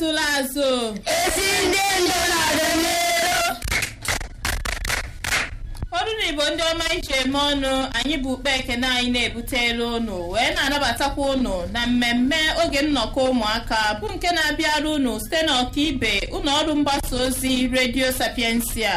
atụla azụ ezi ndị ndụ n'ọdịnihu ọrụ na igbo ndị ọma iji eme ọnụ anyị bụ ukpe ekene anyị na-ebutela ụnụ wee na-anabatakwa ụnụ na mmemme oge nnọkọ ụmụaka bụ nke na-abịara ụnụ site n'ọkaibe ụlọ ọrụ mgbasa ozi redio sapiensia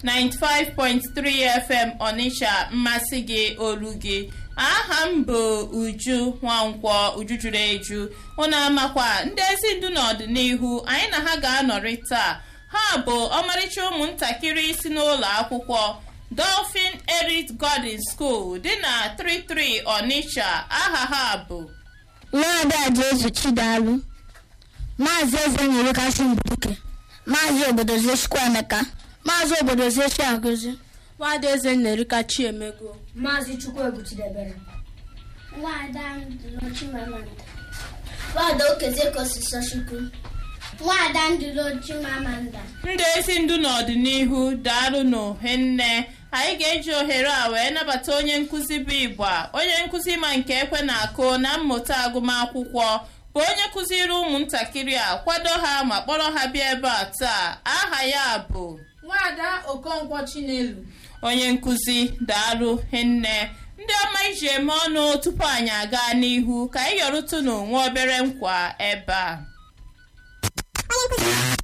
95.3 fm ọnịsha mmasị gị olu gị aha m bụ uju nwankwọ uju juru eju ụnụ amakwa ndị ezi ndu n'ọdịnihu anyị na ha ga-anọrị taa ha bụ ọmarịcha ụmụntakịrị si n'ụlọ akwụkwọ dolphin erit garden school dị na 33 onitsha aha ha bụ nwaada jesu chidalụ maazị eze nyere kasị mbuduke maazị obodo zechukwu emeka maazị obodo zechi agụzi nwada eze nnerika chiemego maazị chukwuegwu chidebere Nwada Ndụlọchimamanda. Nwada Okezekosisochukwu. Nwada Ndụlọchimamanda. ndị ezi ndu n'ọdịnihu daalụnụ nne anyị ga-eji ohere a wee nabata onye nkụzi bụ igba onye nkụzi ma nke ekwe na-akụ na mmụta agụmakwụkwọ bụ onye kụziri ụmụntakịrị a kwado ha ma kpọrọ ha bịa ebe a taa aha ya bụ nwada okonkwo chinelu onye nkụzi daalụ nne ndị ọma iji eme ọnụ tupu anyị aga n'ihu ka anyị yọrụtụ n'onwe obere nkwa ebe a